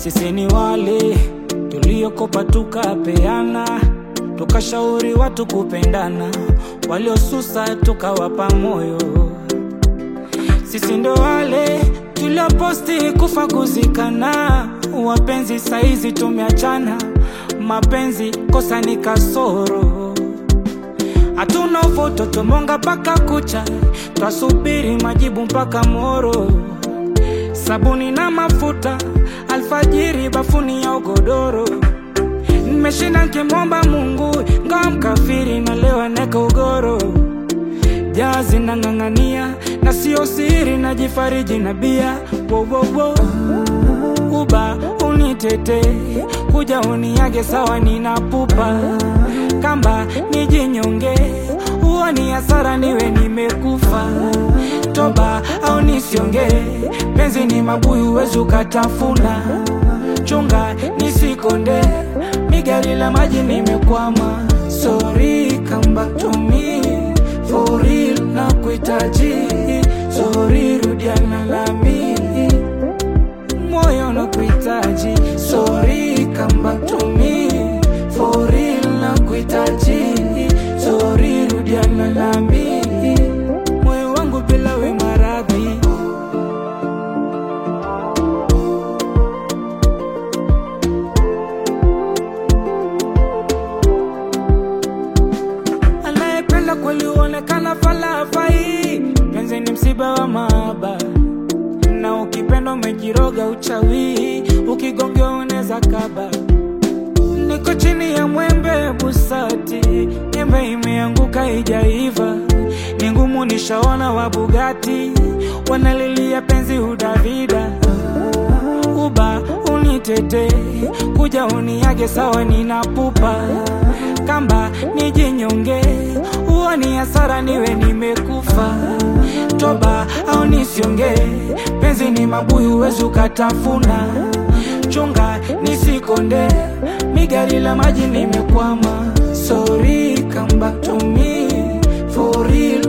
Sisi ni wale tuliokopa tukapeana, tukashauri watu kupendana, waliosusa tukawapa moyo. Sisi ndo wale tulioposti kufa kuzikana, wapenzi saizi tumeachana, mapenzi kosa ni kasoro. Hatuna uvoto tumonga mpaka kucha, twasubiri majibu mpaka moro. Sabuni na mafuta, alfajiri bafuni ya ugodoro. Nimeshinda nkimwomba Mungu, ngawa mkafiri na leo neka ugoro. Jazi nang'ang'ania na sio siri, najifariji na bia wo, wo, wo. Uba unitete kuja uniage sawa, ninapupa kamba nijinyonge, huo ni hasara, niwe nimekufa. Toba au nisionge, penzi ni mabuyu, wezi ukatafuna. Chunga nisikonde, migari la maji nimekwama. Sorry, come back to me for real, na kuhitaji. Sorry, rudiana nami moyo na kuhitaji. Sorry, come back to me for real, na kuhitaji. Sorry, rudiana nami moyo wangu bila we maradhi. Anayependa kweli huonekana falafai, penzi ni msiba wa mahaba na ukipenda umejiroga uchawi, ukigongea unaweza kaba. Niko chini ya mwembe busati, nyembe imeanguka ijaiva, ni ngumu nishaona wa Bugatti wanalilia penzi udavida. Uba unitete kuja uniage sawa, ninapupa kamba nijinyonge, huo ni hasara, niwe nimekufa. Toba au nisionge, penzi ni mabuyu, wezi ukatafuna. Chunga nisikonde, migari la maji nimekwama. Sorry, come back to me for real,